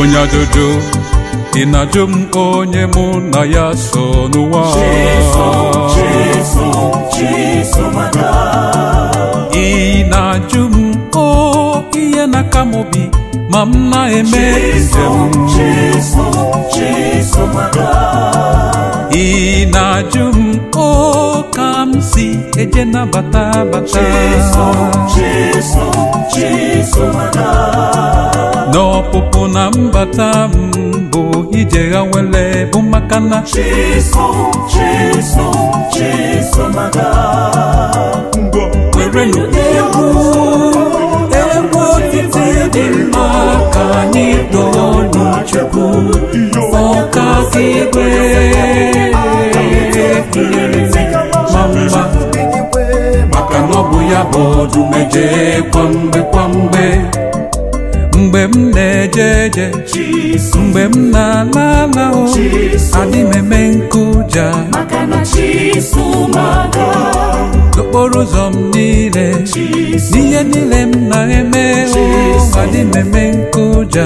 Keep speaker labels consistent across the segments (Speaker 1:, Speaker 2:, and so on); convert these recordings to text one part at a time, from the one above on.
Speaker 1: onye ajụjụ ị na-ajụ m onye mụ na ya so n'ụwa ị na-ajụ m o ihe na-aka m obi ma m na-eme njem ị na-ajụ m o ka m si eje nabata bata n'ọpụpụ na mbata m bụ ije ha nwere bụ maka na werenụ egwu egwu otiti dị mma ka anyị toonu chukwu ọka igwe ma mma maka na ọ bụ ya bụ odumeje kwamgbe kwamgbe mgbe m na-eje eje mgbe m na-ala ala o adị m eme nkụja n'okporo ụzọ m niile n'ihe niile m na-eme o adị m eme nkụja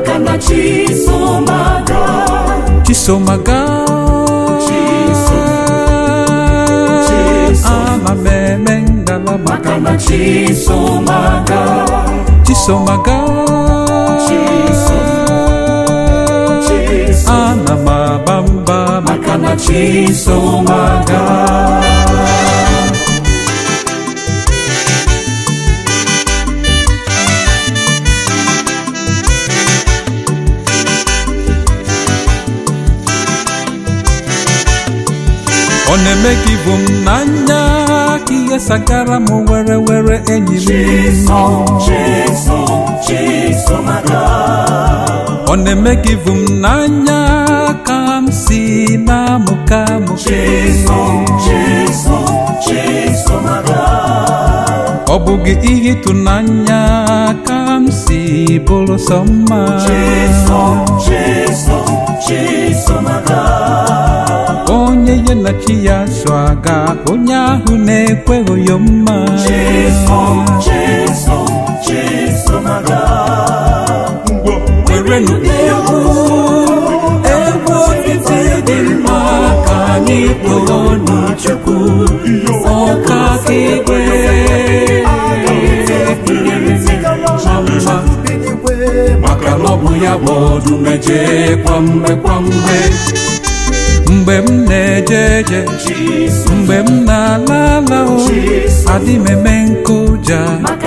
Speaker 1: chisomaga ana m eme ngala maka na chisomaga chisomaga ana m aba mba maka na chisomaga ọ na-eme ka ibu m n'anya ka ihe sagara m were were enyi m ọ na-eme ka ibu m n'anya ka m si na-amụka amụke ọ bụghị ihe ịtụnanya ka m si bụrụ sọ mma onye ya na chi ya so aga onye ahụ na-ekweghị ya mma werenụ egwu egwu otiti dị mma ka anyị toonu chukwu ọka igwe ma mma maka na ọ bụ ya bụ odumeje kwamgbe kwamgbe mgbe m na-eje eje mgbe m na-ala ala o adị m eme nkụja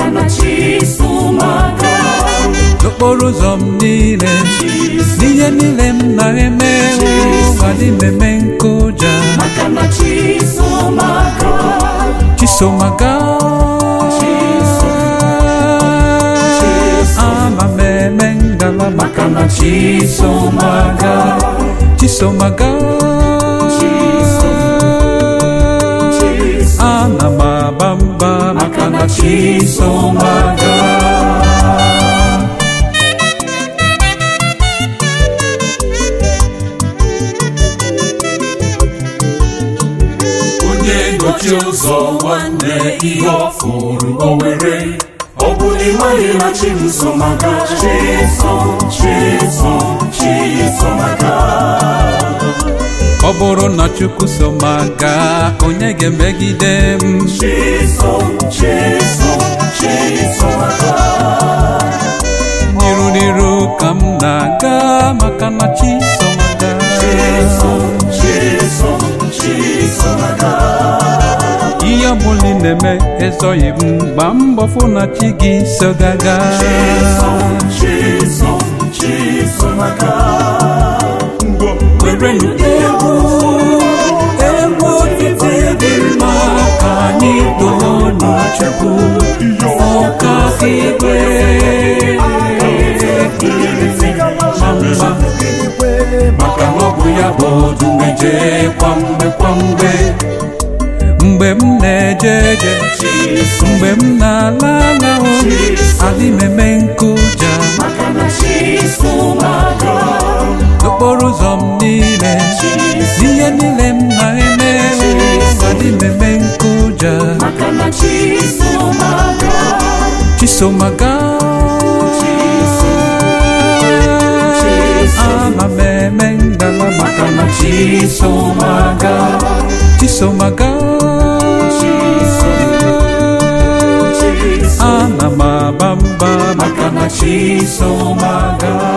Speaker 1: n'okporo ụzọ m niile n'ihe niile m na-eme o adị m eme nkụja chisomaga ana m eme ngala maka na chisomaga chisomaga ana m aba mba maka na chisomaga
Speaker 2: onye nọchi ụzọ nwanne ihe ọ fụrụ o were ọ bụ na ịmaghị na chisomaga chiso chiso chisomaga
Speaker 1: ọ bụrụ na chukwu so m aga onye ga-emegide m
Speaker 2: chiso chiso chisomaga
Speaker 1: n'iru n'iru ka m na-aga maka na chi so m aga
Speaker 2: chiso chiso chisomaga
Speaker 1: ihe ọbụla ị na-eme ezoghị m gbaa mbọ fụ na chi gị so gaga
Speaker 2: chiso chiso chisomaga
Speaker 1: werenụ egwu egwu otiti dị mma ka anyị toonu chukwu ọka igwe ma mma maka na ọ bụ ya bụ odumeje kwamgbe kwamgbe mgbe m na-eje eje mgbe m na-ala ala o adị m eme nkụja n'okporo ụzọ m niile n'ihe niile m na-eme o adị m eme nkụja chisomaga
Speaker 2: chisomaga
Speaker 1: chisomaga
Speaker 2: chiso
Speaker 1: ana m aba mba
Speaker 2: maka na chisomaga